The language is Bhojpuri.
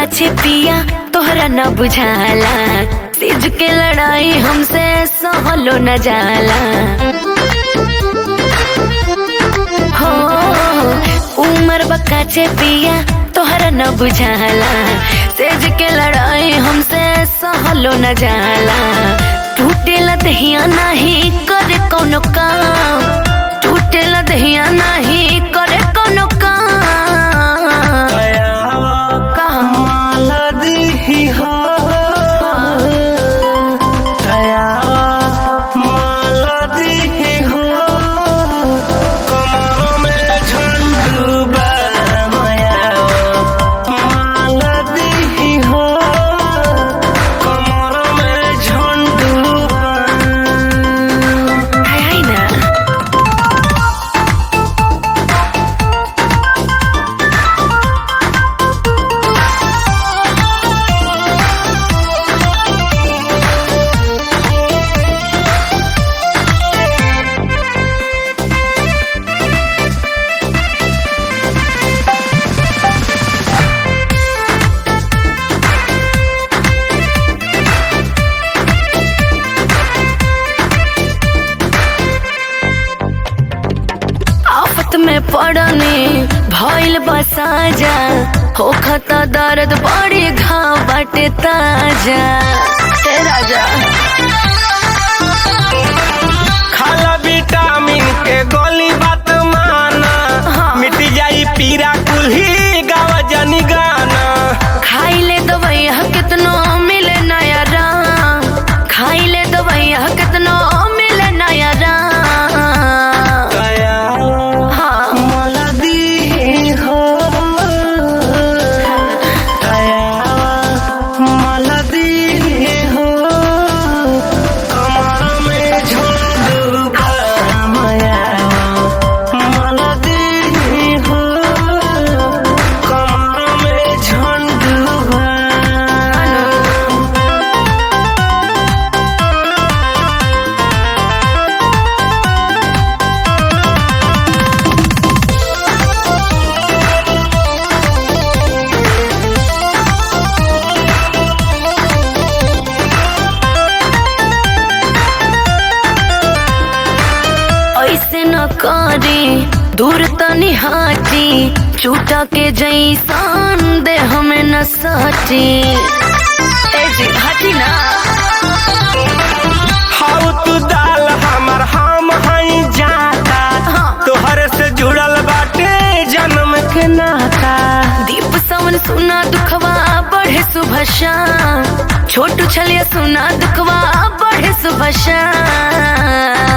काछे पिया तोहरा न बुझाला सिज के लड़ाई हमसे सहलो न जाला हो उमर बकाचे पिया तोहरा न बुझाला सेज के लड़ाई हमसे सहलो न जाला टूटेला दहिया नाही करे कोनो काम टूटेला दहिया नाही करे कोनो काम कहाँ माला दी हो दया माला दी हो कमरों में झंडू माया माला दी हो कमरों में झंडू हाय हाय ना आफत में पड़ने भइल बसाजा होखत दर्द बड़ी घाव बाटे ताजा हे राजा खाला विटामिन के गोली बात माना हाँ। मिट जाई पीरा कुल्ही गावा जनी गाना खाइले दवैया कितनो मिले नया राम खाइले दवैया कितनो मिले नया राम दया हाँ मला दी हो दया मला दी हो कमर में झुंडू माया मला दी हो कमर में झुंडू ऐसे न करे दूर तनी हाटी चूटा के जैसान दे हमें न साटी ए जी हटी ना हाउ तू दाल हमर हम हई जाता हाँ। तोहरे से जुड़ल बाटे जन्म के नाता दीप सवन सुना दुखवा बढ़े सुबह शाम छोटू छलिया सुना दुखवा बढ़े सुबह शाम